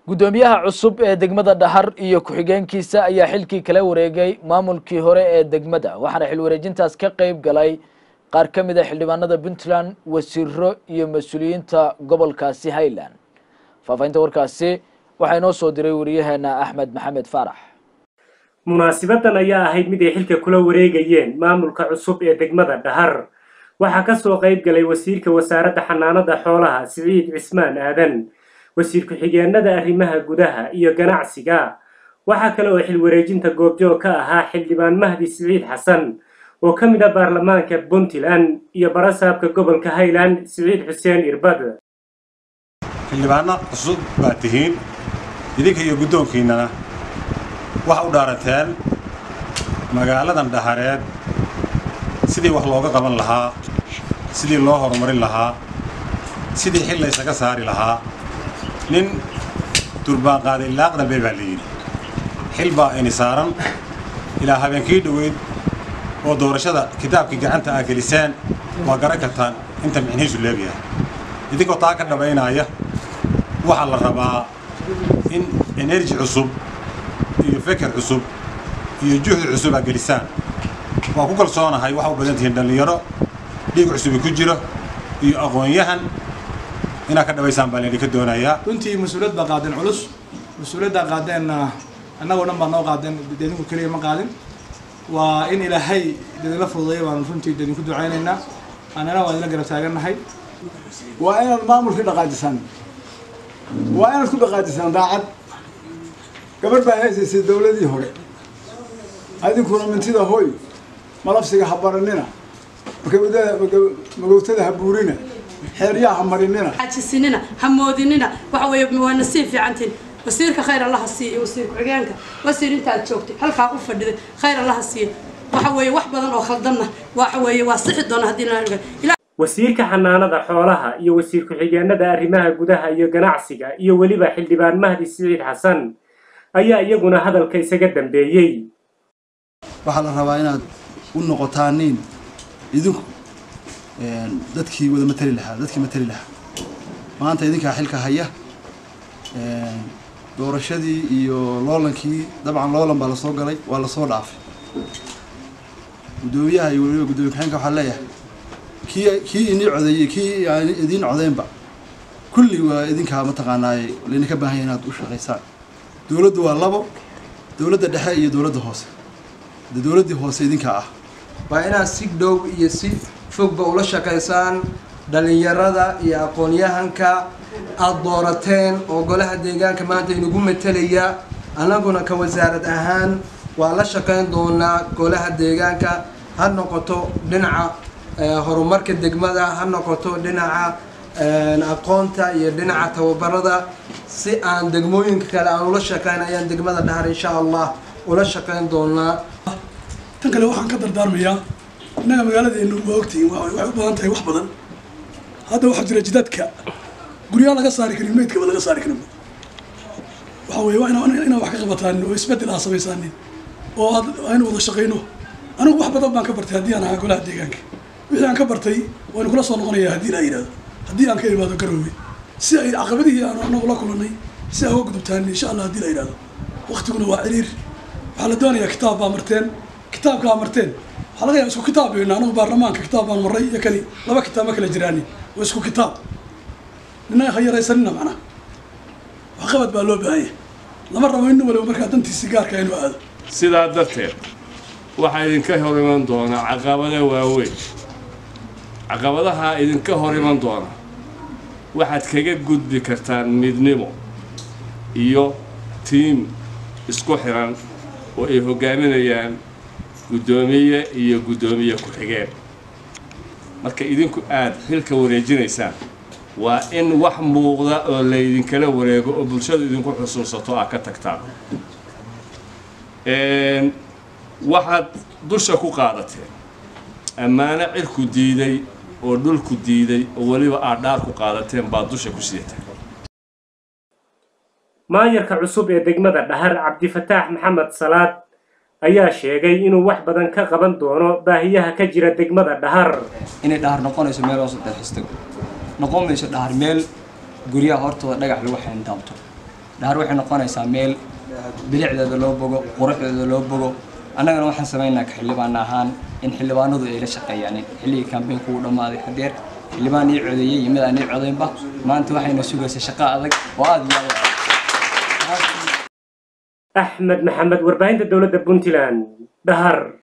guddoomiyaha cusub ee degmada dhahar iyo ku-xigeenkiisa ayaa xilkii kala wareegay maamulkii hore ee degmada waxaana xil wareejintaas ka qeyb galay qaar ka mid a xildhibaanada puntland wasiiro iyo mas-uuliyiinta gobolkaasi highland faafahinta warkaasi waxaa inoo soo diray wariyaheena axmed maxamed faarax munaasibadan ayaa ahayd mid ay xilka kula wareegayeen maamulka cusub ee degmada dhahar waxaa ka soo qayb galay wasiirka wasaaradda xanaanada xoolaha siciid cismaan aadan wasiir ku-xigeenada arrimaha gudaha iyo ganacsiga waxaa kale oo xil wareejinta goobjoog ka ahaa xildhibaan mahdi siciid xasan oo ka mid ah baarlamaanka puntland iyo barasaabka gobolka highland siciid xuseen irbad xildhibaano cusub baa tihiin idinka iyo guddoonkiinnana waxa u dhaarateen magaaladan dhahareed sidii wax looga qaban lahaa sidii loo horumarin lahaa sidii xil laysaga saari lahaa nin durbaanqaaday laaqdalbe baa layidhi xil baa ini saaran ilaa habeenkii dhoweyd oo doorashada kitaabkii gacanta aa geliseen waa garan kartaan inta micnihiisu leegyahay idinkoo taa ka dhabaynaya waxaa la rabaa in enerji cusub iyo feker cusub iyo juhdi cusub aa gelisaan waa ku kalsoonahay waxa u badan tihiin dhallinyaro dhiig cusubi ku jiro iyo aqoon-yahan inaad ka dhabaysaan baa laydinka doonayaa runtii mas-uuliyad baa qaadeen culus mas-uuliyaddaa qaadeenna annagoo dhan baa noo qaadeen dedinku keliya ma qaadin waa in ilaahay dedinla fududeeya baan runtii dedinku ducaynaynaa annana waa idinla garab taagannahay waa inaad maamulkii dhaqaajisaan waa inaad ku dhaqaajisaan daacad gabadh baa haysaysay dawladii hore adinkuna mintida hoy malafsiga ha baranina magowtada ha buurina xeeryaha ha marinina xaajisinina ha moodinina waxa weeye waa nasiib fiicantiin wasiirka khayr allaha siiya iyo wasiir ku-xigeenka wasiir intaad joogtay halkaa u fadhiday khayr allaha siiya waxa weeye wax badan oo khaldanna waxa weeye waa sixi doona haddii la wasiirka xanaanada xoolaha iyo wasiir ku-xigeenada arrimaha gudaha iyo ganacsiga iyo weliba xildhibaan mahdi siciid xasan ayaa iyaguna hadalka isaga dambeeyey waxaa la rabaa inaad u noqotaaniin idinku dadkii wada matali lahaa dadkii matali lahaa maanta idinkaa xilka haya doorashadii iyo loolankii dabcan loolan baa lasoo galay waa lasoo dhaafay guddoomiyaha iyo weliba guddoomiye ku-xigeenka waxaa leeyahay kii kii inii codeeyey kii aan idiin codeynba kulli waa idinkaa mataqaanaaye laydinka baahan yahay inaad u shaqaysaan dowladdu waa labo dowladda dhexe iyo dowladda hoose de dowladdii hoose idinkaa ah waa inaad si dhow iyo si fogba ula shaqaysaan dhallinyarada iyo aqoon-yahanka aada doorateen oo golaha deegaanka maanta inagu matalaya annaguna ka wasaarad ahaan waa la shaqayn doonaa golaha deegaanka ha noqoto dhinaca horumarka degmada ha noqoto dhinaca aqoonta iyo dhinaca tababarada si aan degmooyinka kale aan ula shaqayn ayaan degmada dhahar insha allah ula shaqayn doonaa tan kale waxaan ka dardaarmayaa innaga magaaladeenu waa ogtihiin waxay u badan tahay wax badan hadda waxaa jira jidadka guryaa laga saari karin meydkaba laga saari karin waxa weye waa inaan wax ka qabataan oo isbeddel aa samaysaanin oo aad aynu wada shaqayno anigu wax badan baan ka bartay haddii aan ahaa golaha deegaanka wixii aan ka bartay waynu kula soo noqonayaa haddii la yidhahdo haddii aan ka imaado garoowe si ay caqabadihii aan anagu la kulannay si aan uga gudubtaan insha allah haddii la yidhahdo waktiguna waa ciriir waxaa la doonayaa kitaab baa marteen kitaabkaa marteen waxaa laga yaaba isku kitaab bayna anagu baarlamaanka kitaab baan marray iyo kali laba kitaab ma kala jiraani waa isku kitaab nina ha yaraysanina macnaha waxqabad baa loo baahanya lama rabo in waliba markaa dantiisi gaarka inuu aado sidaa darteed waxaa idinka hor iman doonaa caqabada waaweyn caqabadaha idinka hor iman doona waxaad kaga gudbi kartaan midnimo iyo tiim isku xiran oo ay hoggaaminayaan guddoomiye iyo guddoomiye ku-xigeen marka idinku aad xilka wareejinaysaan waa in wax muuqda oo laydinkala wareego oo bulshadu idinku xusuusato aa ka tagtaan waxaad dusha ku qaadateen ammaano cirku diiday oo dhulku diiday oo weliba aad dhaar ku qaadateen baad dusha ku sidateen maayarka cusub ee degmada dhahar cabdifataax maxamed salaad ayaa sheegay inuu wax badan ka qaban doono baahiyaha ka jira degmada dhahar inay dhahar noqonayso meel hoose dalxiis tago noqon mayso dhahar meel guryaha hortooda dhagax lagu xayndaabto dhahar waxay noqonaysaa meel bilicdeeda loo bogo quruxdeeda loo bogo annagana waxaan samaynaa ka xildhibaan ahaan in xildhibaanadu ay la shaqeeyaan xilligii kambeynku uu dhammaaday hadeer xildhibaan ii codeeyey iyo mid aan ii codeynba maanta waxayna sugaysa shaqo adag oo aada iyo aad u adag axmed maxamed warbaahinta dowladda puntland dhahar